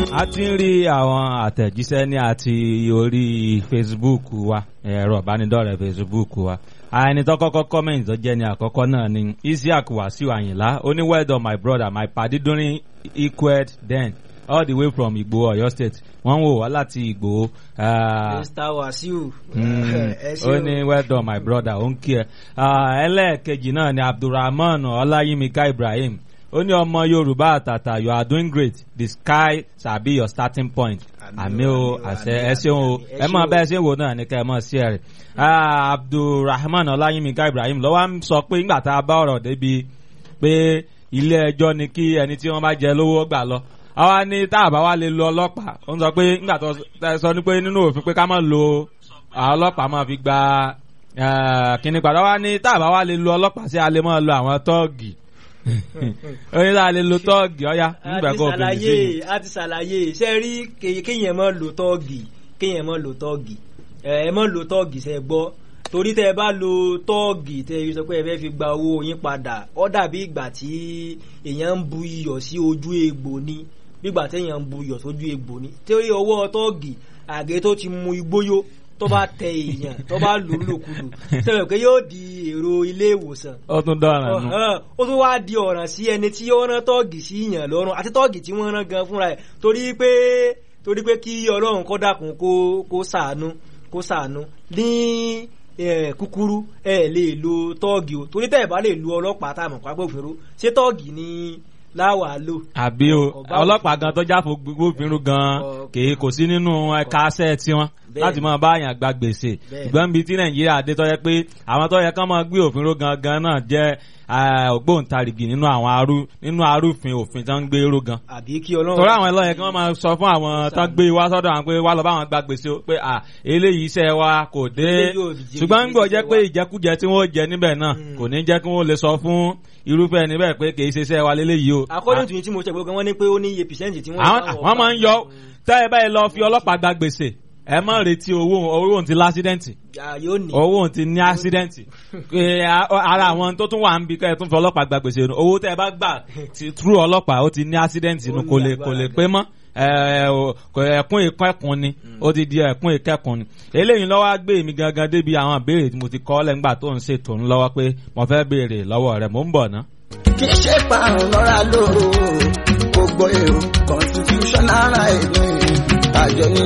a ti ń rí àwọn àtẹ̀jíṣẹ́ ní àti orí Facebook wa ẹ̀rọ ìbánidọ́rẹ̀ẹ́ Facebook wa ẹni tó kọ́kọ́ comment tó jẹ́ ní àkọ́kọ́ náà ni Isiaq Wasiu Ayinla ó ní well done my brother my padi during equed then all the way from Igbo Ọ̀yọ́ state wọ́n ń wò wá láti Igbo. ah, Mr. Wasiu. Mm, ẹ ṣé ó o. ní well done my brother ó ń kí ẹ Ah, ẹlẹ́ẹ̀kejì náà ni Abdulrahman Ọláyímíká Ibrahim ó ní ọmọ Yorùbá àtàtà you are doing great the sky shall be your starting point àmì o àṣẹ ẹ ṣeun o ẹ mọ bẹ́ẹ̀ ṣe ń wò náà ní kẹ́ ẹ mọ̀ sí ẹ rẹ̀ Ah, Abdulrahman Ọláyímíká Ibrahim lọ́wọ́ ń sọ pé ńgbà tá a bá ọ̀rọ̀ débi pé ilé ẹjọ́ ni kí ẹni tí wọ́n bá jẹ lówó gbà lọ àwa ní tá a bá wá lè lo ọlọ́pàá ó ń sọ pé ńgbà tó ẹ sọ ní pé nínú òfin pé ká má lo àwọn ọlọ́pàá máa fi gba eh, kíní padà wá ní tá a bá wá lè lo ọlọ́pàá sí a lè máa lo àwọn tọ́ọ̀gì ó ní tá a lè lo tọ́ọ̀gì ọ̀ya a nígbà ti kó o fi lè sí ṣàlàyé a ti ṣàlàyé ṣe rí ké- kéèyàn mọ́ lo tọ́ọ̀gì kéèyàn mọ́ lo tọ́ọ̀gì ẹ ẹ mọ́ lo tọ́ọ̀gì ṣe gbọ́ torí tẹ ẹ bá lo tọ́ọ̀gì tẹ ẹ sọ pé ẹ fẹ́ fi gba owó yín padà ó dàbí ìgbà tí èèyàn ń bu iyọ̀ sí ojú egbò ni bígbà téèyàn ń bu iyọ̀ sójú egbò ni torí ọwọ́ tọ́ọ̀gì àgé tó ti mu igbóyó tó bá tẹ èèyàn tó bá lò ó lòkulò sọ pé yóò di èrò ilé ìwòsàn ó tún dọ̀ràn nù. Ọ̀hán, ó tún wáá di ọ̀ràn sí ẹni tí ó rán tọ́ọ̀gì sí yàn lọ́rùn àti tọ́ọ̀gì tí wọ́n rán gan fúnra ẹ̀ torí pé torí pé kí ọlọ́run kó dákun kó kó ṣàánú kó ṣàánú ní eh, kúkúrú ẹ lè lo tọ́ọ̀gì o torí tẹ́ ẹ̀ bá lè lo ọlọ́pàá tá a mọ̀ pápá òfin ṣé tọ́ọ̀gì ni láwàá lò. àbí o Ọba ọlọ́pàá gan tó jáfo gbófinró gan Ọ- kì í kò sí nínú ẹ̀ka aṣẹ́ tiwọn Bẹ́ẹ̀. láti máa bá àyàn gba gbèsè Bẹ́ẹ̀. ṣùgbọ́n bíi tí nàìjíríà dé tó yẹ pé àwọn tó yẹ kán máa gbé òfin ró gangan náà jẹ́ eh, ògbóǹtarìgì nínú àwọn arú nínú arúfin òfin tó ń gbé ró gan àbí kí ọlọ́run. torí àwọn ẹlọ́yẹ kí wọ́n máa sọ fún àwọn tán gbé wá sọ́dọ̀ àwọn pé wá lọ bá àwọn gba gbèsè o pé à eléyìí iṣẹ́ wa kò dé Eléyìí ò jẹ́ ṣùgbọ́n ń gbọ́ jẹ́ pé iṣẹ́ wa. ìjẹkújẹ tí wọ́n jẹ níbẹ̀ náà Mm. kò ní jẹ́ kí wọ́n lè sọ fún irúfẹ́ níbẹ̀ pé kì í ṣe iṣẹ́ wa léléyìí o. according to yín tí mo ṣe gbogbo wọn ní pé ó ní iye percent tí wọ́n. àwọn àwọn máa ń yọ tẹ́ ẹ báyìí lọ fi ọlọ́pàá gba gbèsè ẹ má retí owó owó òun ti lásídẹ́ǹtì Ah, yóò ní. owó òun ti ní ásídẹ́ǹtì Eh, a- ara àwọn tó tún wà ń bi kẹ́ ẹ tún fi ọlọ́pàá gba gbèsè nù owó tẹ́ ẹ bá gbà ti trú ọlọ́pàá ó ti ní ásídẹ́ǹtì nù Ó ní kò lè kò agbára lè gan. pé mọ́ ẹ, o- kò- ẹkún ìkẹ́kùn ni ó ti di ẹkún ìkẹ́kùn ni eléyìí lọ́wọ́ á gbé mi gangan débi àwọn ìbéèrè tí mo ti kọ́ lẹ́ngbà tó ń ṣètò ń lọ́wọ́ pé mo fẹ́ béèrè lọ́wọ́ rẹ̀ mò ń bọ̀ ná. kì í ṣe parun lọ́ra lóru gbogbo èrò constitutional right ni àjọ ní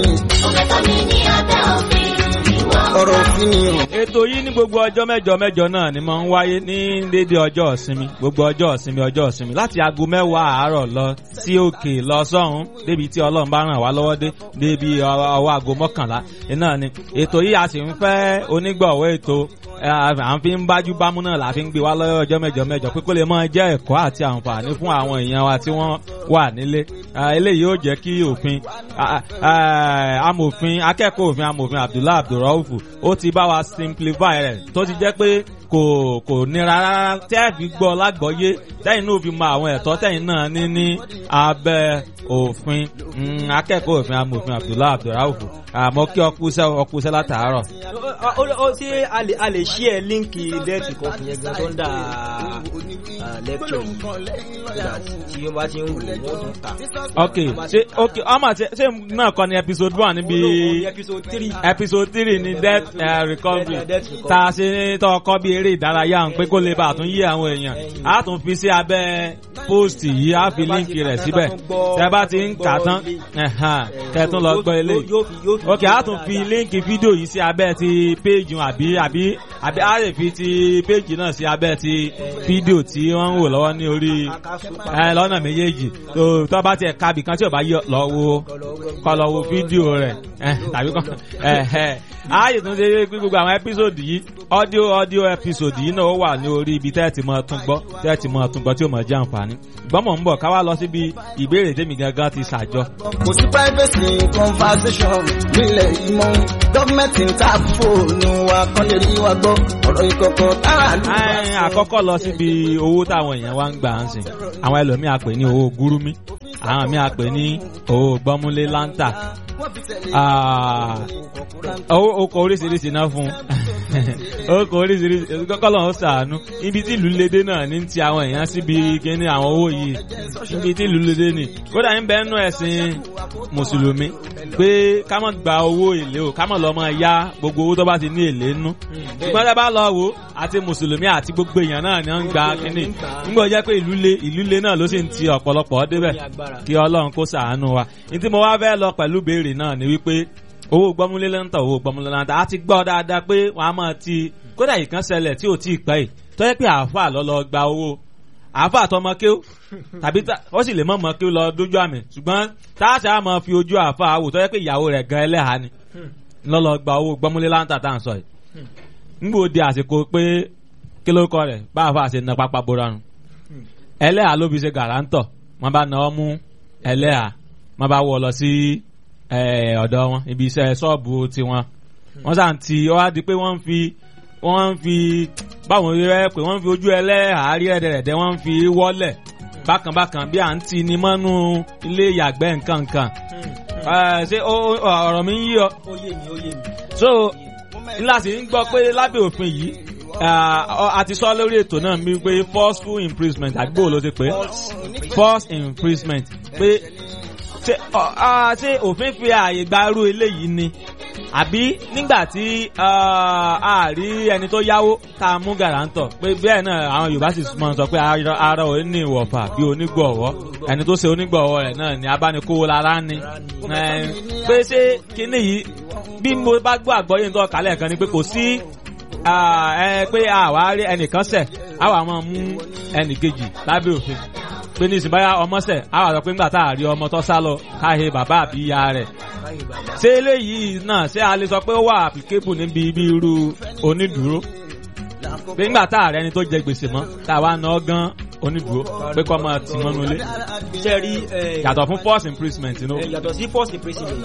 ọ̀rọ̀ òfin ni o. ètò yìí ní gbogbo ọjọ́ mẹ́jọ mẹ́jọ náà ni máa ń wáyé ní déédéé ọjọ́ ìsinmi gbogbo ọjọ́ ìsinmi ọjọ́ ìsinmi láti aago mẹ́wàá àárọ̀ lọ sí òkè lọ sọ́hún débi tí ọlọ́run bá ràn wá lọ́wọ́ dé débi ọwọ́ ọwọ́ aago mọ́kànlá iná ni ètò yìí a sì ń fẹ́ onígbọ̀wọ́ ètò ẹ, à ń fi ń bájú bámú náà la fi ń gbé wá lọ́wọ́ ọjọ́ mẹ́jọ mẹ́jọ pé kó lè máa jẹ́ ẹ̀kọ́ àti àǹfààní fún àwọn èèyàn wa tí wọ́n wà nílé Ah, eléyìí yóò jẹ́ kí òfin ah, ah, amòfin akẹ́kọ̀ọ́ òfin amòfin Abdullahi Abdulraufu ó ti bá wa simplify rẹ̀ tó ti jẹ́ pé kò kò nira rárá tẹ́ ẹ̀ fi gbọ́ lágbọ́yé tẹ́yìn náà fi mọ àwọn ẹ̀tọ́ tẹ́yìn náà ní ní abẹ́ òfin Mm, akẹ́kọ̀ọ́ òfin amòfin Abdullahi Abdulraufu àmọ́ kí ọkùsẹ́ ọkùsẹ́ látàárọ̀. ó ó- ó ṣe a lè a lè ṣí ẹ líǹkì dẹ́ẹ̀tì kan fún yẹn gan tó ń dà lẹ́kṣọ̀ yìí nígbà tí wọ́n bá ti ń wò wọ́n tún ta. ok ṣe ok ọmọ ṣe ṣe náà kọ́ ni episode one níbi olóòwò episode three. episode three ni death uh, recovery Death- death recovery. tá a ṣe ní tọkọ bí eré ìdárayá ń pé kó lè bá a tún yí àwọn èèyàn a tún fi sí abẹ́ post yìí a fi líǹkì rẹ̀ síbẹ̀ tẹ́ bá ti ń kà á tán ẹ̀hán, kẹ́ tún lọ gbọ́ eléyìí Yóò fi yóò fi. ok a tún fi líǹkì fídíò yìí sí abẹ́ ti péjì àbí àbí àbí a lè fi ti péjì náà sí abẹ́ ti fídíò tí wọ́n ń wò lọ́wọ́ ní orí ẹ lọ́nà méjèèjì tó tó bá tiẹ̀ kábì kan tí ò bá yọ lọ wo kọ lọ wo fídíò rẹ̀ ẹ tàbí kọ ẹ ẹ ààyè tó ń ṣe pé gbogbo àwọn ẹ́písòdì yìí ọ́díò ọ́díò ẹ́písòdì yìí náà ó wà ní orí ibi tẹ́ẹ̀tì mọ́ tún gbọ́ tẹ́ẹ̀tì mọ́ tún gbọ́ tí ó mọ̀ jẹ́ àǹfààní gbọ́mọ̀ ń bọ̀ ká wá lọ síbi ìbéèrè tèmi gangan ti ṣàjọ kò sí privacy conversation nílẹ̀ yìí mọ́ gọ́ọ̀mẹ̀ntì ń ta fóònù wa kán lè rí wa gbọ́ ọ̀rọ̀ ìkọ̀kọ̀ tára ló bá Ẹ, àkọ́kọ́ lọ síbi owó táwọn èèyàn wá ń gbà ń sìn àwọn ẹlòmíì á pè ní owó gúrúmí àwọn mi à pè ní owó gbọ́múlé láńtà Ah, owó okò oríṣiríṣi náà fún okò oríṣiríṣi kọ́kọ́lọ́ ń sàánú ibi tí ìlú lédè náà ní ti àwọn èèyàn síbi kíní àwọn owó yìí ibi tí ìlú lédè ní kódà ń bẹ nínú ẹ̀sìn mùsùlùmí pé ká má gba owó èlé o ká má lọ máa yá gbogbo owó tó bá ti ní èlé nú ṣùgbọ́n tẹ́ bá lọ wò àti mùsùlùmí àti gbogbo èèyàn náà ni wọ́n ń gba kíní nígbà ó jẹ́ pé ìlú lé ìlú lé náà ló sì ń ti ọ̀pọ̀lọpọ̀ débẹ̀ kí ọlọ́run kó ṣàánú wa ní tí mo wá fẹ́ lọ pẹ̀lú béèrè náà ni wípé owó gbọ́múlé lẹ́ńtà owó gbọ́múlé lẹ́ńtà á ti gbọ́ dáadáa pé wọ́n á máa ti kódà ìkan ṣẹlẹ̀ tí ò tí ì pẹ́ yìí tó yẹ pé àáfàá lọ lọ gba owó àáfàá tọmọ kéw tàbí tá- ó sì lè mọ̀ mọ́ kéw lọ dójú àmì ṣùgbọ́n táàṣà á máa fi ojú àáfàá wò tó yẹ pé ìyàwó rẹ̀ gan ẹlẹ́hàá ni lọ lọ gba owó gbọ́múlé lẹ́ńtà tá à ń sọ yìí ngbò di àsìkò pé kí ló kọ rẹ̀ bá àáfàá ṣe na pápá bora nù ẹlẹ́hàá ló fi ṣe gàrántọ̀ wọ́n bá na ọ́ mú ẹlẹ́hàá wọ́n bá wọ̀ lọ sí eh, ọ̀dọ̀ wọn ibi iṣẹ́ ṣọ́ọ̀bù tiwọn wọ́n sàn ti ọ wá di pé wọ́n ń fi wọ́n ń fi báwọn rẹ pé wọ́n ń fi ojú ẹlẹ́hàárí ẹ̀dẹ̀rẹ̀dẹ̀ wọ́n ń fi wọ́lẹ̀ bákanbákan bí à ń ti ni mọ́nú ilé ìyàgbẹ́ nǹkan nǹkan Eh, ṣé ó- ó- ọ̀rọ̀ mi ń yí ọ ó yé mi ó yé mi. so ńlá sì ń gbọ́ pé lábẹ́ òfin yìí ah, ọ- a ti sọ lórí ètò náà mi pé forceful imprisonment àgbò ló ti pé force imprisonment pé ṣé ọ- ah, ṣé òfin fi ààyè gba irú eléyìí ni àbí nígbà tí ah, a rí ẹni tó yáwó tá a mú gàrántọ̀ pé bẹ́ẹ̀ náà àwọn Yorùbá sì mọ̀ sọ pé ara ara ò ní ìwọ̀fà bí onígbọ̀wọ́ ẹni tó ṣe onígbọ̀wọ́ rẹ̀ náà ni abánikówó lára ní Eh, pé ṣé kíní yìí bí mo bá gbọ́ àgbọ́yé nítorí kálẹ̀ kan ni pé kò sí ah, ẹ, pé àwa rí ẹnìkan ṣẹ̀ àwa máa mú ẹnìkejì lábẹ́ òfin pé ní ìsìnbáyà ọmọ ṣẹ̀ àwa sọ pé ńgbà tá a rí ọmọ tó sá lọ káhe bàbá àbí ìyá rẹ̀ ṣé eléyìí náà ṣé a lè sọ pé ó wà applicable níbi ibi irú onídùúró pé ńgbà tá a rẹ ẹni tó jẹ gbèsè mọ́ tá a wá ná gan onídùúró pé kọ́ máa tì mọ́nú ilé ṣe rí ẹ, yàtọ̀ fún force imprisonment inú. ẹ, yàtọ̀ sí force imprisonment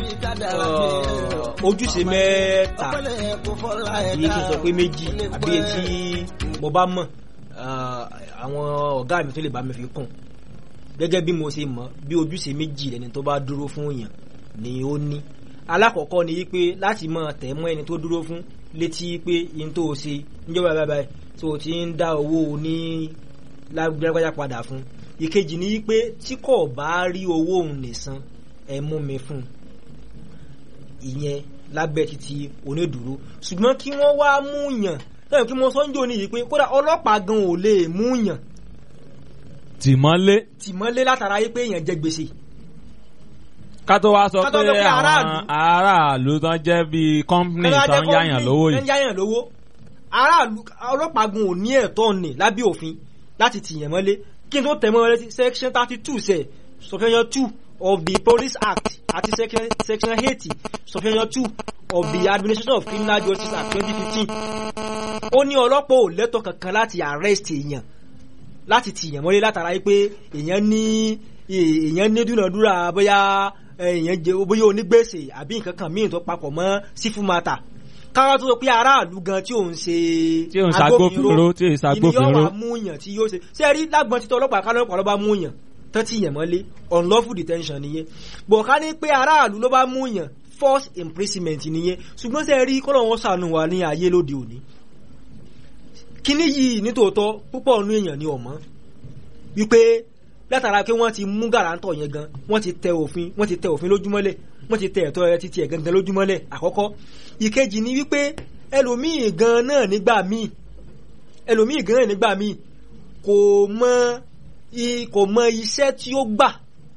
uh, ojúṣe mẹ́ta àbí kí n sọ pé méjì àbí etí mo bá mọ̀ uh, àwọn ọ̀gá mi tó lè bá mi fi kún gẹ́gẹ́ bí mo ṣe mọ̀ bí ojúṣe méjì ẹni tó bá dúró fún èèyàn ni ó ní alákọ̀ọ́kọ́ ni wípé láti máa tẹ̀ mọ́ ẹni tó dúró fún létí pé yín tó o ṣe níjọba báyìí báyìí tó o ti ń dá owó ní lágbájá padà fún ìkejì ni wípé tí kò bá rí owó òun nìsan ẹ mú mi fún un ìyẹn lábẹ́ títí onídùúró ṣùgbọ́n kí wọ́n wá mú yàn lẹ́yìn kí wọ́n sọ́njọ́ ní yìí pé kódà ọlọ́pàá gan ò lè mú yàn tìmọ́lé tìmọ́lé látara yìí pé èèyàn jẹ gbèsè ká tó wá sọ Ká tó pé sọ pé àwọn aráàlú. aráàlú tán jẹ́ bíi company tán ń yáyàn lówó ń yìí yáyàn lówó aráàlú ọlọ́pàá gan ò ní ẹ̀tọ́ ní lábẹ́ òfin láti tìyàn mọ́lé kí n tó tẹ̀ mọ́ ẹ létí section thirty two sẹ̀ subsection two of the police act àti section section eighty subsection two of the administration of criminal justice act twenty fifteen ó ní ọlọ́pàá ò lẹ́tọ̀ kankan láti arrest èèyàn láti tìyàn mọ́lé látara yìí pé èèyàn ní èèyàn ní dúnàdúrà bóyá èèyàn jẹ bóyá onígbèsè àbí nǹkan kan míì tó papọ̀ mọ́ sífù mata káwá tó sọ pé aráàlú gan tí òun ṣe Tí òun ṣagbófinró, tí òun ṣagbófinró. ìníyàn wà mú yàn tí yóò ṣe ṣé ẹ rí lágbọn títọ ọlọ́pàá kálọ ọlọ́pàá ló bá mú yàn tán tí yàn mọ́lé unlawful detention nìyẹn bọ̀ ká ní pé aráàlú ló bá mú yàn forced imprisonment nìyẹn ṣùgbọ́n ṣé ẹ rí kọ́nà wọn ṣàánú wa ní ayé lóde òní kíní yìí nítòótọ́ púpọ̀ nínú èèyàn ni ọ̀mọ́ wípé látara pé wọ́n ti mú gàrántọ̀ yẹn gan wọ́n ti tẹ òfin wọ́n ti tẹ òfin lójúmọ́lẹ̀ wọ́n ti tẹ ẹ̀tọ́ ẹ títí ẹ̀ gangan lójúmọ́lẹ̀ àkọ́kọ́ ìkejì ni wípé ẹlòmíì gan náà nígbà míì ẹlòmíì gan náà nígbà míì kò mọ i- kò mọ iṣẹ́ tí ó gbà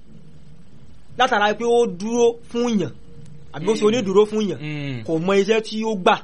látara pé ó dúró fún yàn àbí ó ṣe onídùúró fún yàn Mm. kò mọ iṣẹ́ tí ó gbà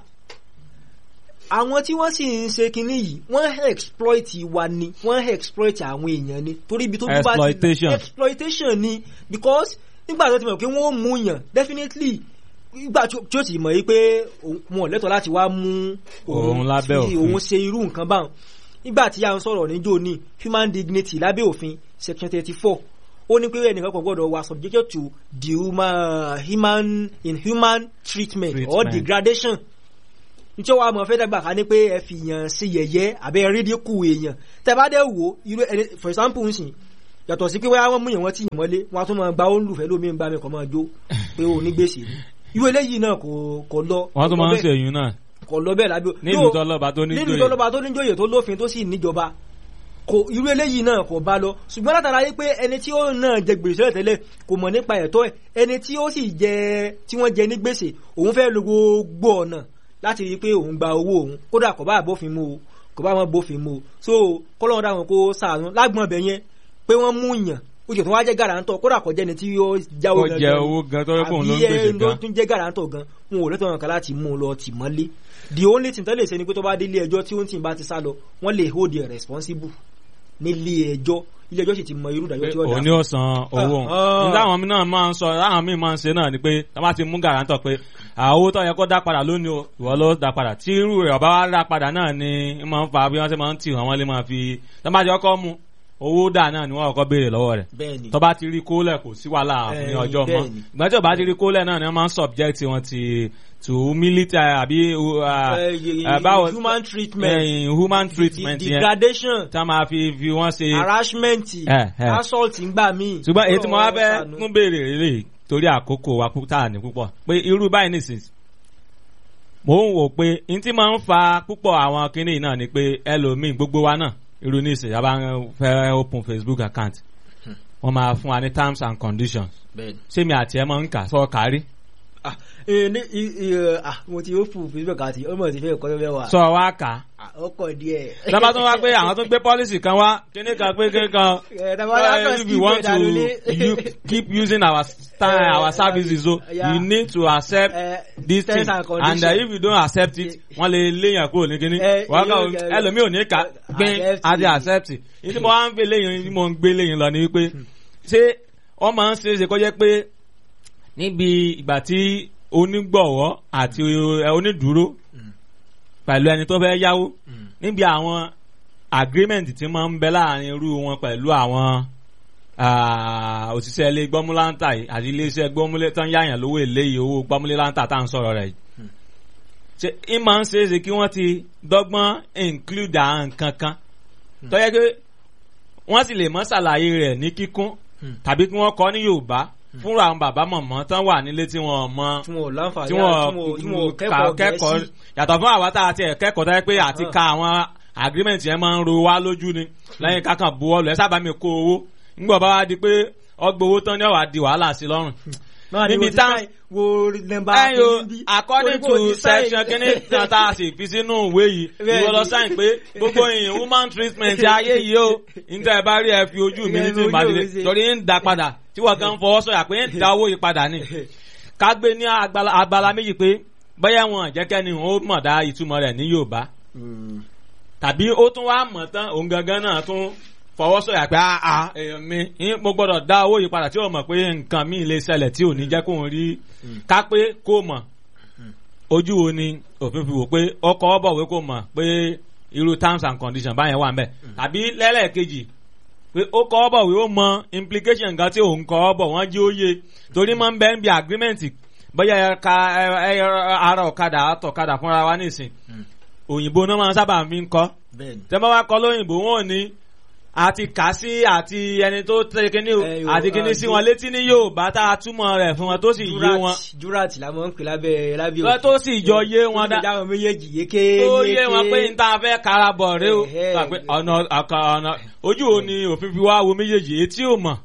àwọn tí wọ́n sì ń ṣe kinní yìí wọ́n exploit wa ni wọ́n exploit àwọn èèyàn ni torí ibi tó bá ti Exploitation. exploitation ni because nígbà tó ti mọ̀ pé wọ́n ó mú yàn definitely nígbà tí ó- tí ó ti mọ̀ yìí pé òun- wọn ò lẹ́tọ̀ọ́ láti wá mú Òun lábẹ́ tí òfin. òun ṣe irú nǹkan báwọn nígbà tí a ń sọ̀rọ̀ níjó ní human dignity lábẹ́ òfin section thirty four ó ní pé ẹnìkan kan gbọ́dọ̀ wà subjected to the human, human inhuman treatment, or Treatment. degradation nítorí wàá mọ̀ fẹ́ dàgbà ká ní pé ẹ fi yàn sí yẹ̀yẹ́ àbẹ́ rídíkù èèyàn tẹ́ bá dẹ̀ wò irú ẹni for example ń sìn yàtọ̀ sí pé wáyà wọ́n mú yẹn wọ́n tì yẹn mọ́lé wọ́n á tún máa gba ó ń lùfẹ́ lómi ń bá mi kọ́ máa jó pé ó ní gbèsè ni irú eléyìí náà kò kò lọ wọ́n tún kò máa ń lọ ṣe bẹ́ẹ̀- èyí náà kò lọ bẹ́ẹ̀ lábẹ́ nílùú tọ́lọ́ba tó ní nílùú joyè. tọ́lọ́ba tó níjòyè tó lófin tó sì níjọba kò irú eléyìí náà kò bá lọ ṣùgbọ́n látara yí pé ẹni tí ó náà jẹ gbèsè tẹ́lẹ̀ kò mọ̀ nípa ẹ̀tọ́ ẹ̀ ẹni tí ó sì jẹ tí wọ́n jẹ ní gbèsè òun fẹ́ lo gbogbo ọ̀nà láti rí i pé òun gba owó òun kódà kò bá bófin mu o kò bá wọn bófin mu o so kọ́lọ́run dáhùn kó sàánú lágbọ̀n ọbẹ̀ yẹn pé wọ́n mú yàn ó jẹ́ tó wá jẹ́ gàràǹtọ̀ kódà kò jẹ́ni tí ó jáwó ó jẹ owó gan tó yẹ kóun ló ń gbèsè àbí ẹ ló gan tún jẹ́ gàràǹtọ̀ gan wọn ò lẹ́tọ̀ọ́ kan láti mú un lọ tì mọ́lé the only thing tó lè ṣe ni pé tó bá dé ilé ẹjọ́ tí ó ń tì bá ti sá lọ wọ́n lè hold you responsible nílé ẹjọ́ ilé ẹjọ́ sì ti mọ irú ìdájọ́ tí ó dá òun ni ó san owó Ah, ah. nígbà àwọn náà máa ń sọ láwọn míì máa ń ṣe náà ni pé tá bá ti mú gàrántọ̀ pé àwọn owó tó yẹ kó dá padà lónìí o ìwọ ló dá padà tí irú rẹ̀ ọba wa dá padà náà ni ń máa ń fa bí wọ́n ṣe máa ń tì wọ́n wọ́n lè máa fi tá bá ti kọ́kọ́ mú owó dà náà ni wọ́n kọ́kọ́ béèrè lọ́wọ́ rẹ̀ bẹ́ẹ̀ ni tó bá ti rí kólẹ̀ kò sí wàhálà ní Eh, ọjọ́ mọ́ bẹ́ẹ̀ ni. ìgbà tí ò bá ti rí kólẹ̀ náà ni wọ́n máa ń subject wọn ti to military àbí uh, Eh, ye- uh, báwo human treatment eh, human treatment yẹn degradation tá máa fi fi wọ́n ṣe harassment Eh, eh. assault ń gbà míì ṣùgbọ́n èyí tí mo wá fẹ́ Ọlọ́run tún béèrè rèé torí àkókò wa púpọ̀ ní púpọ̀ pé irú báyìí nìsín mò ń wò pé n tí máa ń fa púpọ̀ àwọn kinní náà ni pé ẹlòmíì gbogbo wa náà irú nísìn yàrá fẹ́ open Facebook account wọ́n máa fún wa ní terms and conditions bẹ́ẹ̀ ni ṣé mi àti ẹ máa ń kà sọ kárí ah eh, ní i- i- eh, ah mo ti ó fún facebook àti ọmọ ti fẹ́ kọ́ ló fẹ́ wà sọ wá kà á Ah, ó kọ̀ díẹ̀. lọ́ba tó wá pé àwọn tó gbé policy kan wá kíní kan pé kíní kan Eh, tàbá wá kàn uh, if skip you want ẹ̀ to dànù ní. you keep using our style Eh, our services so yeah. you need to accept Eh, this terms thing and and conditions. uh, if you don't accept it wọ́n lè léyàn kúrò ní kíní Eh, wọ́n yóò kàn jẹ́- ẹlòmíì ò ní kà gbin Accept àti it. accept it ìdí mo wá ń gbé léyìn tí mo ń gbé léyìn lọ ni wípé ṣé wọ́n máa ń ṣe é ṣe kó jẹ́ pé níbi ìgbà tí onígbọ̀wọ́ àti eh, onídùúró pẹ̀lú ẹni tó fẹ́ yáwó Mm. níbi àwọn agreement tí máa ń bẹ láàrin irú wọn pẹ̀lú àwọn ah, òṣìṣẹ́ ilé gbọ́múláńtà yìí àti iléeṣẹ́ gbọ́múlé tán yáyàn lówó èlé yìí owó gbọ́múléláńtà tá à ń sọ̀rọ̀ rẹ̀ yìí. ṣe ń máa ń ṣe é ṣe kí wọ́n ti dọ́gbọ́n include àwọn nǹkan kan tó yẹ pé wọ́n sì lè mọ́ ṣàlàyé rẹ̀ ní kíkún Hmm. tàbí kí wọ́n kọ́ ní Yorùbá fúnra àwọn bàbá mọ̀mọ́ tán wà nílé tí wọ́n mọ tí wọn ò láǹfààní tí tí wọ́n wọn tí wọn ò kà- kẹ́kọ̀ọ́ kẹ́kọ̀ọ́ gẹ̀ẹ́sì yàtọ̀ fún àwa tá a ti ẹ̀ kẹ́kọ̀ọ́ tó yẹ pé àti Ah. ka àwọn agreement yẹn máa ń ro wá lójú ni lẹ́yìn kákan buwọ́lù ẹ sábà mi kó owó ńgbọ̀ bá wá di pé ọgbà owó tán ní ọ̀wá di wàhálà sí lọ́rùn. náà ni níbi wo ti tá- sáì wo nẹ́mbà ẹ̀yin o kìíní bí. according Torí pé o to ti sáì. section kínní kan tá a sì fi sínú ìwé yìí Bẹ́ẹ̀ni. ìwọ lọ sáyìn pé gbogbo yìí human treatment ayé yìí o níta ẹ bá rí ẹ fi ojú mi ní tí Ìyẹn ìbàdí ojú mi ṣe. torí ń da padà tí wọ́n gan fọwọ́ sọ̀yà pé ń da owó yìí padà ni ká gbé ní agbala agbala méjì pé bóyá wọn jẹ́kẹ́ni ó mọ̀ dá ìtumọ̀ rẹ̀ ní Yorùbá Mm. tàbí ó tún wá mọ̀ tán òun gangan náà tún fọwọ́ sọ̀yà pé àà èèyàn mi ń- mo gbọ́dọ̀ dá owó yìí padà tí ó mọ̀ pé nǹkan míì lè ṣẹlẹ̀ tí ò ní jẹ́ kóun rí ká pé kó mọ̀ ojú wo ni òfin fi wò pé ọkọ̀ ọ̀bọ̀wé kó mọ̀ pé irú terms and conditions báyẹn wà ń bẹ̀ tàbí lẹ́lẹ́kejì pé ó kọ́ ọ́ bọ̀ wí ó mọ implication nǹkan tí òun kọ́ ọ́ bọ̀ wọ́n jí ó yé torí máa ń bẹ́ ń bi agreement bóyá ẹ ka ẹ ẹ ara ọ̀kadà àtọ̀kadà fúnra wa nísìn òyìnbó náà máa ń sábà fi ń kọ́ bẹ́ẹ̀ni tẹ́ bá wá kọ́ lóyìnbó wọn ò ní àti kà sí àti ẹni tó tẹ kíní o Eh, yo, àti kíní ah, sí ju- wọn létí ní Yorùbá tá a túmọ̀ rẹ̀ fún wọn tó sì yé wọn jurat jurat la mọ̀ ń pè lábẹ́ lábẹ́ Tó- tó sì jọ yé wọn dá- dá wọn méjèèjì yéké tó yé wọn pé n ta fẹ́ karabọ̀ rẹ o Ẹ̀hẹ́. Gbà pé ọ̀nà ọ̀kan ọ̀nà ojú wo ni òfin fi wá wo méjèèjì etí ò mọ̀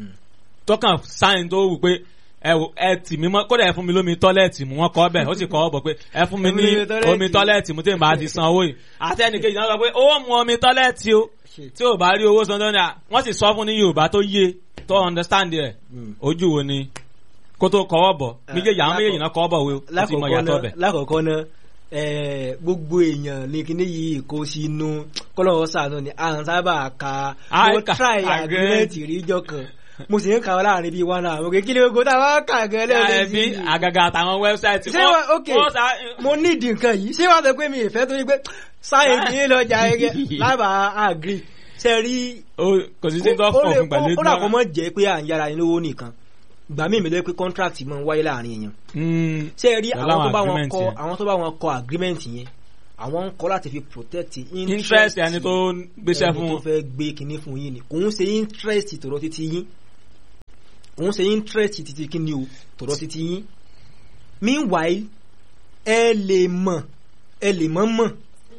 tọkàn sáyìn tó wù pé ẹ wò ẹ tì mí mọ́ kódà ẹ fún mi lómi tọ́lẹ́ẹ̀tì mu wọ́n kọ́ bẹ̀ ó sì kọ́ ọ bọ̀ pé ẹ fún mi ní Omi tọ́lẹ́ẹ̀tì. omi tọ́lẹ́ẹ̀tì mu tí n bá ti san owó yìí àti ẹnìkejì náà sọ pé ó mu omi tọ́lẹ́ẹ̀tì o tí ò bá rí owó san tó ní à wọ́n sì sọ fún ní Yorùbá tó yé tó understand rẹ̀ ojú wo ni kó tó kọ́wọ́ bọ̀ méjèèjì àwọn méjèèjì náà kọ́wọ́ bọ̀ wé o ó ti mọ lákọ̀ọ́kọ́ ìyàtọ̀ náà bẹ̀. lákọ̀ọ́kọ́ náà eh, gbogbo èèyàn ní kíní yìí kó sínú kọ́lọ́wọ́ sànú ni à ń sábà ka À ń mo ka try agreement. agreement ríjọ kan mo sì ń kà wọ́n láàrin bíi one hour mo kì í kí ni gbogbo táwọn kà gan ẹbí lẹ́ẹ̀mejì àgàgà àtàwọn wẹ́bsáìtì ṣé wọ́n ok mo need nǹkan yìí ṣé wọ́n sọ pé mi ìfẹ́ tó yẹ pé sáyẹ̀nsì yín lọ́jà ẹgẹ lábàá agree ṣe rí kò sí sí tó ó fọ̀ lè- fún pẹ̀lú ó dà kó mọ̀ jẹ́ pé à ń yára ẹni lówó nìkan gbà mí mi lé pé contract máa ń wáyé láàrin èèyàn ṣe rí Pẹ̀lú àwọn tó àwọn bá wọn agreement kọ yẹn. àwọn tó bá wọn kọ agreement yẹn àwọn ń kọ́ láti fi protect interest ẹni tó ń gbéṣẹ́ ẹni fún tó wọn. fẹ́ gbé kinní fún yín ni kò ń ṣe interest tọ̀rọ̀ títí yín kò ń ṣe interest títí kinní o tọ̀rọ̀ títí yín meanwhile ẹ lè mọ̀ ẹ lè mọ̀ mọ̀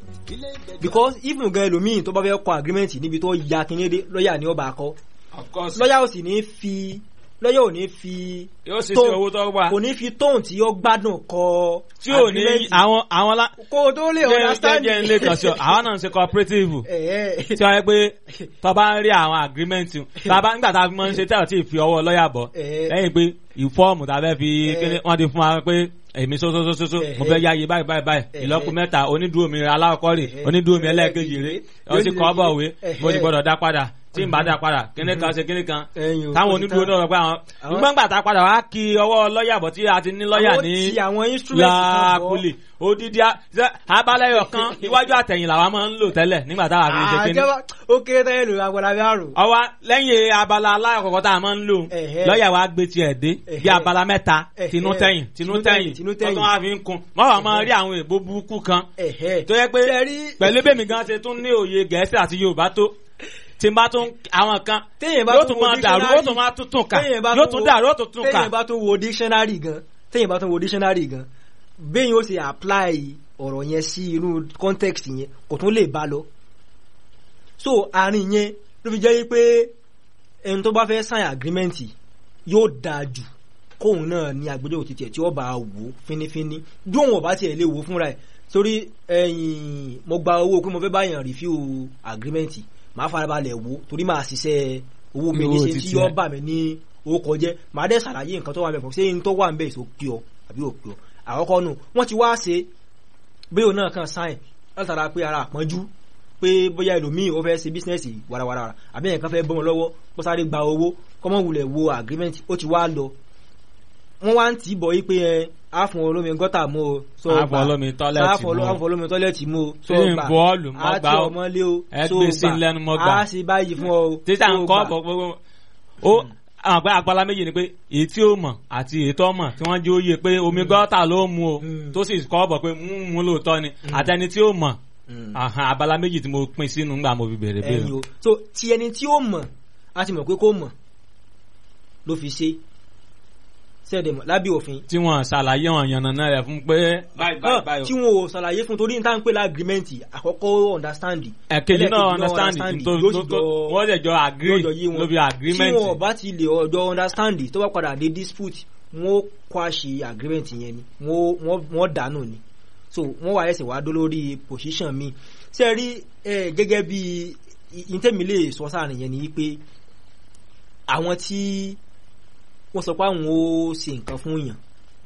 because even gan ẹlòmíì tó bá fẹ́ kọ agreement níbi tó ya kinní dé lọ́ọ̀yà ni ó bá kọ́ of course lọ́ọ̀yà ò sì ní fi lọ́ọ̀yà ò ní fi yóò ṣe sí tone- owó tó wà kò ní fi tóun tí ó gbádùn kọ tí ò ní agreement. àwọn àwọn lá. kó o tó lè jẹ́ understand jẹ́ ilé kan sí ọ àwọn náà ń ṣe cooperative ẹ̀ẹ́ tí wọ́n yẹ pé tó bá ń rí àwọn agreement tàbá nígbà tá a fi máa ń ṣe tẹ́lọ̀ tí ì fi ọwọ́ lọ́ọ̀yà bọ̀ Eh. lẹ́yìn pé ìfọ́ọ̀mù tá a fẹ́ fi Eh. kíní wọ́n ti fún wa pé èmi sósósósósó Eh. mo fẹ́ yáyé báyìí báyìí báyìí Eh. ìlọ́kù mẹ́ta onídùú mi aláwọ̀kọ́ rè Eh. onídùú mi ẹlẹ́ẹ̀kejì rè ó sì kọ́ bọ̀ wé Eh. mo sì gbọ́dọ̀ dá padà tí n bá dá padà kíní kan ṣe kíní kan ẹ̀yìn o, táwọn ó ti onídùú tán. náà sọ pé àwọn Àwọn- nígbà tá a padà wá kí ọwọ́ lọ́ọ̀yà bọ̀ tí a ti ní lọ́ọ̀yà Àwọn ní tí àwọn instrument kan bọ̀. láàkúlì odidi a- ṣe- abalẹyọ kan iwájú àtẹ̀yìn làwa máa ń lò tẹ́lẹ̀ nígbà táwa fi ṣe kíní àjẹwà ó kéré tẹ́lẹ̀ lórí agbára bí àrùn. ọwọ́ lẹ́yìn abala alákọ̀ọ́kọ́ tá a máa ń lò Ẹ̀hẹ́. lọ́ọ̀yà wa gbé tiẹ̀ dé bí Ẹ̀hẹ́. abala mẹ́ta Ẹ̀hẹ́. tinú tẹ̀yìn tinú Tinú tẹ̀yìn tẹ̀yìn, tinú tẹ̀yìn. tọ́tún wa fi ń kun wọ́n wà máa rí àwọn èèbó burúkú kan ẹ̀hẹ́ tó yẹ pé Ṣé rí- pẹ̀lú bẹ́mi gan ṣe tún ní òye gẹ̀ẹ́sì àti yorùbá tó tí n bá tún àwọn kan téèyàn bá yóò tún tún wo máa dàrú dictionary- yóò tún máa tún tún kà téèyàn bá yóò tún tún wo- dàrú yóò tún tún kà téèyàn bá tún wo dictionary gan téèyàn bá tún wo dictionary gan béèyàn ó ṣe apply ọ̀rọ̀ yẹn sí inú context yẹn kò tún lè bá lọ. so àárín yẹn ló fi jẹ́ wípé ẹni tó bá fẹ́ sign agreement yóò dáa jù kóun náà ní agbẹjọ́rò títí ẹ̀ tí ó bá wò ó fínífíní bí òun ò bá tiẹ̀ lè wò ó fúnra ẹ̀ torí ẹ̀yìn mo gba owó pé mo fẹ́ báyàn review agreement màá farabalẹ̀ wò ó torí màá ṣiṣẹ́ owó mi ní Owó ṣe tí títí yóò ẹ̀. bà mí ní orúkọ jẹ́ màá dẹ̀ ṣàlàyé nǹkan tó wà mẹ́fọ̀ ṣé n tó wà ń bẹ̀ èso pí ọ àbí ò pí ọ àkọ́kọ́ nù wọ́n ti wá ṣe bí òun náà kàn sáìn látara pé ara àpọ́njú pé bóyá ẹlòmíì ó fẹ́ ṣe bísínẹ́sì warawara àbí ẹ̀kan fẹ́ bọ́ wọn lọ́wọ́ kó sáré gba owó kọ́mọ́ wulẹ̀ wo agreement ó ti wá lọ wọ́n wá ń tì í bọ̀ yí pé ẹ àfọ̀n olómi gọ́tà mú o sọ Àfọ̀n gbà. olómi tọ́lẹ́ẹ̀tì Àfọ̀n mú o. àfọ̀n olómi tọ́lẹ́ẹ̀tì mú o sọ Ṣé ń gbà bọ́ọ̀lù mọ́ àti gbà ó? ọmọlé o Ẹ sọ gbé sí gbà. lẹ́nu mọ́ gbà. á sì báyìí fún ọ o títà sọ ń kọ́ gbà. ọ̀pọ̀ gbogbo ó àwọn àgbẹ̀ àgbàlá méjì ni pé èyí tí ó mọ̀ àti èyí tó mọ̀ tí wọ́n jẹ́ òye pé omi gọ́tà ló mu o Mm. tó sì kọ́ ọ̀bọ̀ pé mú mú lóòótọ́ ni àtẹni tí ó mọ̀ Mm. àhàn abala méjì tí mo pín sínú ńgbà mo fi bèrè bèrè. ẹ̀yin o so ti ẹni tí ó mọ̀ a ti mọ̀ pé kó mọ̀ ló fi ṣe sẹ́ẹ̀dẹ̀ mọ̀ lábẹ́ òfin tí wọ́n ṣàlàyé wọn yànnàná rẹ̀ fún pé báyìí báyìí Ah, báyìí tí o. wọn ò ṣàlàyé fún torí níta ń pè lágrímẹ́ǹtì àkọ́kọ́ understand ẹ̀kejì náà ẹlẹ́ẹ̀kejì understand tó yóò sì tó- jọ wọ́n lè jọ agree yóò jọ yé wọn. lórí agreement tí wọn ò bá ti lè ọjọ́ understand tó bá padà dé dispute wọn ó kwáṣe agreement yẹn ni wọn ó- wọn- wọn dànù ni so wọn wà ẹsẹ̀ wá dó lórí position mi ṣe rí ẹ gẹ́gẹ́ bí ìtẹ́mi lè sọ sáàrin yẹn ni pé àwọn tí wọ́n sọ pé àwọn ó ṣe nǹkan fún yàn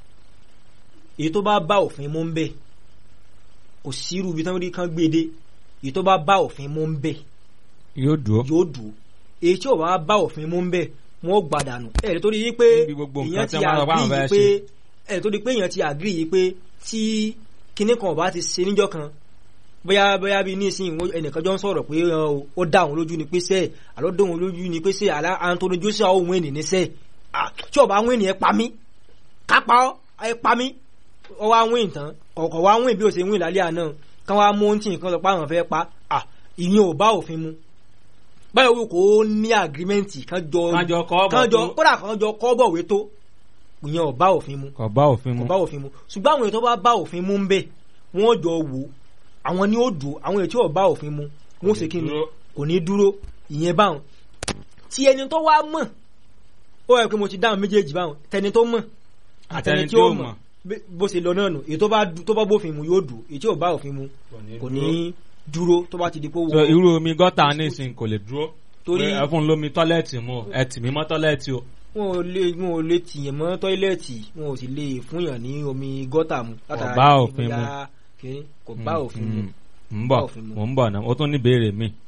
èyí tó bá bá òfin mú ń bẹ̀ kò sírú ibi tí wọ́n rí kan gbé dé èyí tó bá bá òfin mú ń bẹ̀ yóò dúró. yóò dùn èyí tí ò bá bá òfin mú ń bẹ̀ wọ́n ó gbàdànù ẹ̀ tó di yí pé Níbi gbogbo nǹkan èèyàn tí ti wọ́n sọ pé àwọn àgírí fẹ́ yìí pé ẹ̀ tó di pé èèyàn ti àgírí yìí pé tí kinní kan ò bá ti ṣe níjọ́ kan bóyá bóyá bíi nísìnyí wọ́n- ẹnìkan jọ ń sọ̀rọ̀ pé ọ, ó dá òun lójú ni pé sẹ́ẹ̀ àlọ́ dá òun lójú ni pé sẹ́ẹ̀ àlá Anthony Joshua òun ènì ní sẹ́ẹ̀ Ah, tí ò bá wọ́n ènì ẹ̀ pa mí kápá ọ́ ẹ̀ pa mí ọ wá wín tán ọ̀kọ̀ wá wín bí ó ṣe wín lálẹ́ àná kán wá mú tí nǹkan sọ pé àwọn fẹ́ pa à ìyẹn ò bá òfin mu báyọ̀ wí kò ní àgírímẹ́ǹtì kán jọ Kán jọ kọ́ bọ̀ kán jọ tó. kódà kán jọ kọ́ bọ̀wé tó ìyẹn ò bá òfin mu kò bá òfin mu. kò bá òfin mu ṣùgbọ́n àwọn èyí tó bá bá òfin mu ń bẹ̀ wọ́n jọ wò ó àwọn ni ó dùn àwọn èyí tí ò bá òfin mu wọ́n ṣe kí ni dúró. kò ní dúró ìyẹn báwọn tí ẹni tó wá mọ̀ ó yẹ pé mo ti dáhùn méjèèjì báwọn tẹni tó mọ̀ àtẹni tí ó mọ̀ bí- bó ṣe lọ náà nù èyí tó bá du- tó bá bófin mu yóò dùn èyí tí ò bá òfin mu kò ní dúró tó bá ti di pé so wọ́n irú omi gọ́tà nísìnyí kò lè dúró. Torí- ẹ fún lómi tọ́lẹ̀tì mu o, ẹ tì mí mọ́ tọ́lẹ̀tì o. wọn ò lè wọn ò lè tìyàn mọ́ tọ́ílẹ̀tì wọn ò sì lè fúnyàn ní omi gọ́tà mu látara bá kí òfin mu. bóyá kí- kò bá òfin mu Mm, mm. ń Bá bọ̀ òfin mu. mò ń bọ̀ náà ó tún ní ìbéèrè mi.